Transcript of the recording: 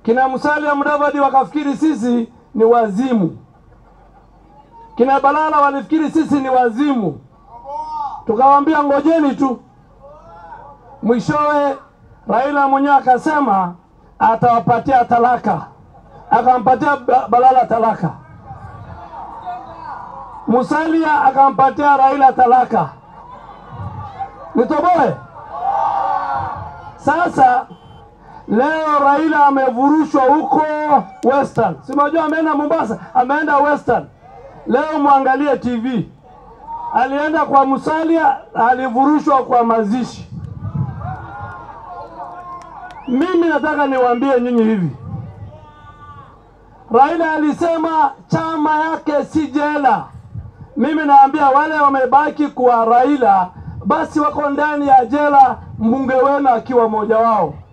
Kina Musalia Mudavadi wakafikiri sisi ni wazimu, kina Balala walifikiri sisi ni wazimu, tukawaambia ngojeni tu. Mwishowe Raila mwenyewe akasema atawapatia talaka, akampatia Ba- Balala talaka. Musalia akampatia Raila talaka. Nitoboe sasa. Leo Raila amevurushwa huko Western, si unajua ameenda Mombasa, ameenda Western. Leo mwangalie TV, alienda kwa Musalia, alivurushwa kwa mazishi. Mimi nataka niwaambie nyinyi hivi, Raila alisema chama yake si jela. Mimi naambia wale wamebaki kwa Raila, basi wako ndani ya jela, mbunge wenu akiwa mmoja wao.